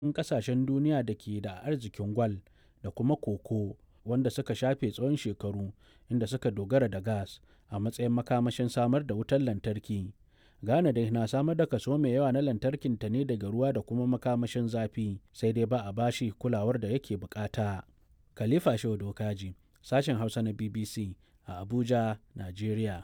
ƙasashen duniya da ke da arzikin gwal da kuma koko wanda suka shafe tsawon shekaru inda suka dogara da gas a matsayin makamashin samar da wutar lantarki. Ghana dai na samar da kaso mai yawa na lantarkinta ne daga ruwa da kuma makamashin zafi sai dai ba a bashi kulawar da yake bukata. Khalifa Shehu Dokaji, sashen Hausa na BBC a Abuja, Najeriya.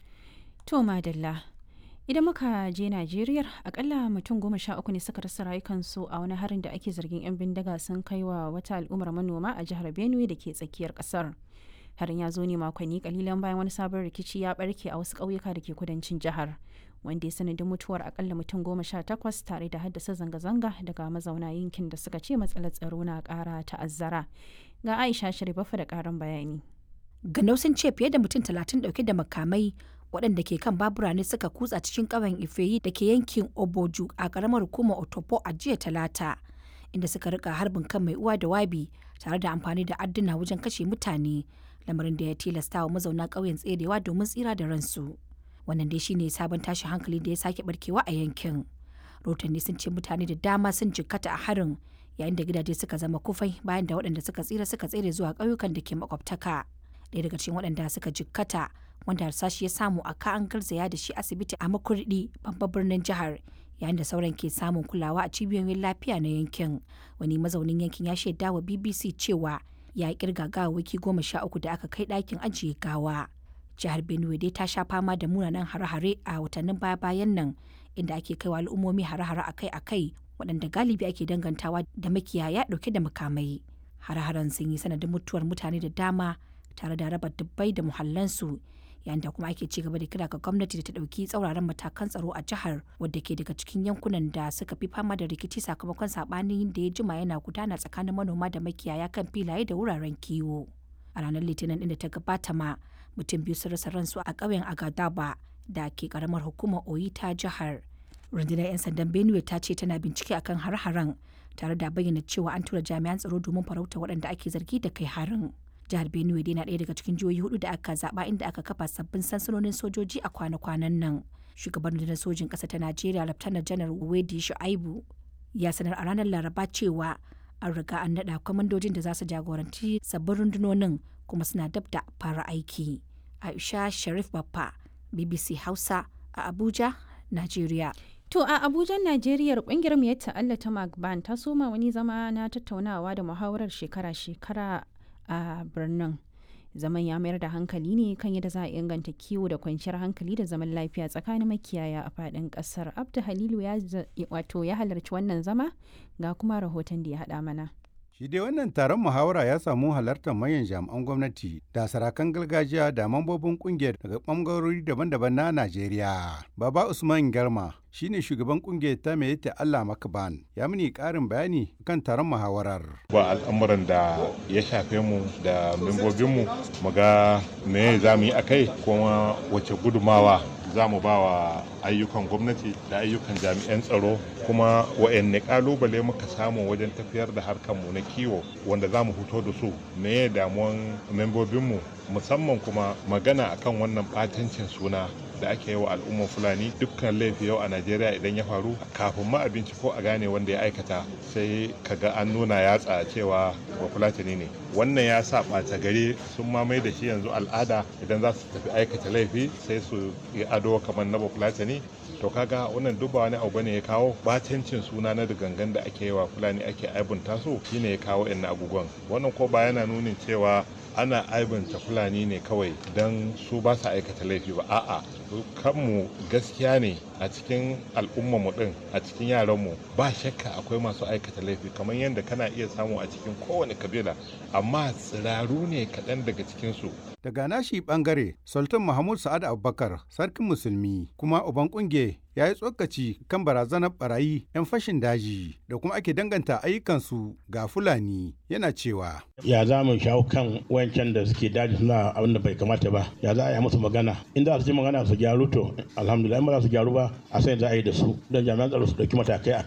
To Madalla, idan muka je Najeriya akalla mutum goma sha uku ne suka rasa rayukansu a wani harin da ake zargin 'yan bindiga sun kai wa wata al'ummar manoma a jihar Benue da ke tsakiyar kasar. Harin ya zo ne makonni kalilan bayan wani sabon rikici ya barke a wasu ƙauyuka da ke kudancin jihar. wanda ya sanadin mutuwar akalla mutum goma sha takwas tare da haddasa zanga-zanga daga mazauna yankin da suka ce matsalar tsaro na kara ta'azzara ga aisha sharifafa da karin bayani ganau sun ce fiye da mutum talatin dauke da makamai waɗanda ke kan babura ne suka kutsa cikin ƙauyen ifeyi da ke yankin oboju a ƙaramar hukumar otopo a jiya talata inda suka rika harbin kan mai uwa da wabi tare da amfani da adduna wajen kashe mutane lamarin da ya tilasta wa mazauna ƙauyen tserewa domin tsira da ransu wannan dai shine sabon tashin hankali da ya sake barkewa a yankin rotanni sun ce mutane da dama sun jikkata a harin yayin da gidaje suka zama kufai bayan da waɗanda suka tsira suka tsere zuwa ƙauyukan da ke makwabtaka ɗaya daga cikin waɗanda suka jikkata wanda harsashi ya samu a ka an garzaya da shi asibiti a makurdi babban birnin jihar yayin da sauran ke samun kulawa a cibiyoyin lafiya na yankin wani mazaunin yankin ya shaida wa bbc cewa ya kirga gawawwaki goma sha uku da aka kai ɗakin ajiye gawa jihar benue dai ta sha fama da munanan hare-hare a watannin baya-bayan nan inda ake kaiwa al'ummomi hare-hare akai-akai waɗanda galibi ake dangantawa da makiyaya ɗauke da makamai hare-haren sun yi sanadin mutuwar mutane da dama tare da raba dubbai da muhallansu yayin da kuma ake ci gaba da kira ga gwamnati da ta ɗauki tsauraran matakan tsaro a jihar wadda ke daga cikin yankunan da suka fi fama da rikici sakamakon saɓanin da ya jima yana gudana tsakanin manoma da makiyaya kan filaye da wuraren kiwo a ranar litinin ɗin da ta gabata ma mutum biyu sun rasa ransu a ƙauyen agadaba da ke karamar hukumar oyi ta jihar rundunar 'yan sandan benue ta ce tana bincike akan har-haren tare da bayyana cewa an tura jami'an tsaro domin farauta waɗanda ake zargi da kai harin jihar benue dai na ɗaya daga cikin jihohi hudu da aka zaɓa inda aka kafa sabbin sansanonin sojoji a kwana-kwanan nan shugaban rundunar sojin ƙasa ta najeriya laftanar janar wedi shu'aibu ya sanar a ranar laraba cewa an riga an naɗa kwamandojin da za su jagoranci sabbin rundunonin kuma suna dab da fara aiki. Aisha Sharif Baffa, BBC Hausa a Abuja, Najeriya. To a Abuja, Najeriya kungiyar mu ta Allah ta Magban ta soma wani zama na tattaunawa da muhawarar shekara-shekara a birnin. Zaman ya mayar da hankali ne kan yadda za a inganta kiwo da kwanciyar hankali da zaman lafiya tsakanin makiyaya a faɗin ƙasar. Abdu Halilu ya wato ya halarci wannan zama ga kuma rahoton da ya haɗa mana. Shi dai wannan taron muhawara ya samu halartar manyan jami'an gwamnati da sarakan gargajiya da mambobin kungiyar daga ɓangarori daban-daban na Najeriya. Baba Usman Garma shine shugaban kungiyar ta mai ta Allah Makaban ya mini ƙarin bayani kan taron muhawarar. Ba al'amuran da ya shafe mu da membobinmu mu ga me za mu yi a kai kuma wace gudumawa za mu ba wa ayyukan gwamnati da ayyukan jami'an tsaro kuma wa'anne kalubale muka samu wajen tafiyar da harkarmu na kiwo wanda za mu fito da su me damuwan membobinmu musamman kuma magana akan wannan batancin suna da ake yi wa al'ummar fulani dukkan laifi yau a najeriya idan ya faru kafin ma abinci ko a gane wanda ya aikata sai kaga an nuna yatsa cewa ba fulatani ne wannan ya sa ɓata gari sun mamaye da shi yanzu al'ada idan za su tafi aikata laifi sai su yi ado kamar na bafulatani to kaga wannan duk ba wani abu bane ya kawo batancin suna na gangan da ake yi wa fulani ake aibunta su shine ya kawo yan abubuwan wannan ko ba yana nunin cewa ana aibanta fulani ne kawai don su ba su aikata laifi ba a'a kanmu gaskiya ne a cikin al'ummarmu din a cikin yaranmu ba shakka akwai masu aikata laifi kamar yadda kana iya samu a cikin kowane kabila amma tsiraru ne kaɗan daga cikinsu daga nashi bangare sultan mahmud sa'ad abubakar sarkin musulmi kuma uban kunge ya yi tsokaci kan barazanar barayi 'yan fashin daji da kuma ake danganta ayyukansu ga fulani yana cewa ya za mu shawo kan wayancan da suke daji suna abin da bai kamata ba ya za a yi musu magana in za su ji magana su gyaru to alhamdulillah in ba za su gyaru ba a sai za a yi da su don jami'an tsaro su dauki matakai a